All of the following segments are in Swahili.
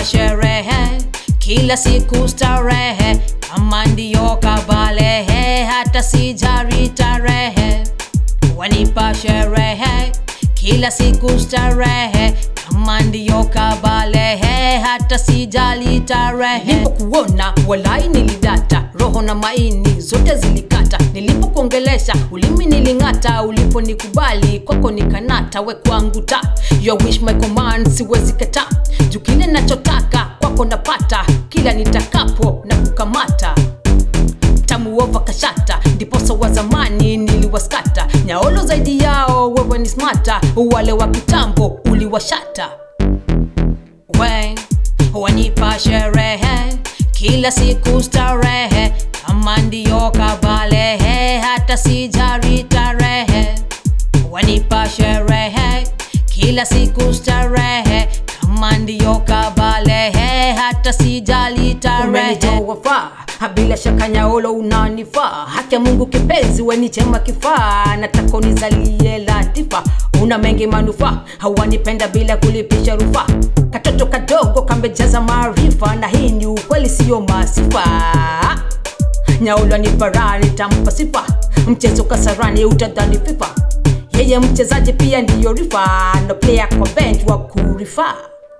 wanipa sherehe kila siku starehe kama ndiyo kabalehe hata sijari tarehe wanipa sherehe kila siku starehe kama ndiyo kabalehe hata sijali tarehe nilipokuona walai nilidata roho na maini zote zilikata nilipokuongelesha ulimi niling'ata uliponikubali kwako nikanata we kwangu ta your wish my command siwezi kata juu kile nachotaka kwako napata kila nitakapo na kukamata tamuova kashata ndiposa wa zamani niliwaskata nyaolo zaidi yao wewe ni smata wale wa kitambo uliwashata we wanipa sherehe kila siku starehe kama ndiyo kabalehe hata sijari tarehe wanipa sherehe kila siku starehe kama ndiyo kabalehe hata sijali tarehe umenitoa faa bila shaka nyaolo unanifaa haki ya mungu kipenzi weni chema kifaa nataka unizalie latifa una mengi manufaa hawanipenda bila kulipisha rufaa katoto kadogo kamejaza maarifa na hii ni ukweli siyo masifa nyaolo ni bara nitampa sifa mchezo kasarani utadhani fifa yeye mchezaji pia ndiyo rifa no player kwa bench wa kurifaa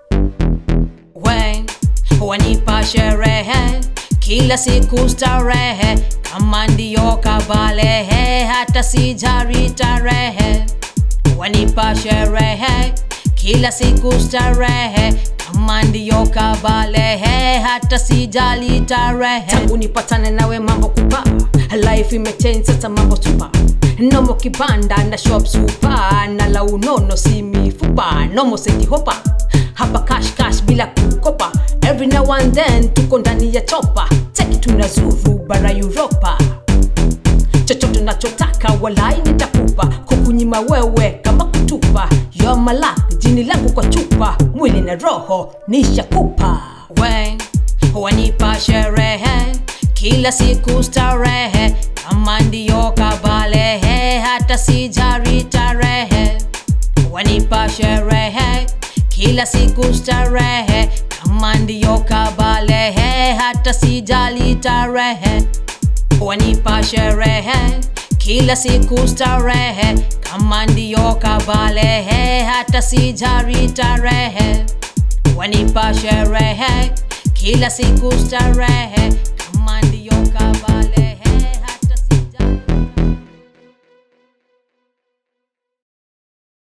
we wanipa sherehe kila siku starehe kama ndiyo kabalehe hata sijari tarehe wanipa sherehe kila siku starehe kama ndiyo kabalehe hata sijali tarehe tangu nipatane nawe mambo kupa life imechange sasa mambo supa nomo kibanda na shop supa na la unono si mifupa nomo setihopa hapa cash cash bila kukopa every now and then tuko ndani ya chopa cheki tunazuru bara Europa chochote nachotaka walai nitakupa kukunyima wewe kama kutupa yo malak jini langu kwa chupa mwili na roho nishakupa we wanipa sherehe kila siku starehe kama ndiyo kabalehe hata sijari tarehe wanipa sherehe kila siku starehe kama ndiyo kabalehe hata sijali tarehe wanipa sherehe kila siku starehe kama ndiyo kabalehe hata sijari tarehe wanipa sherehe kila siku starehe kama ndiyo kabalehe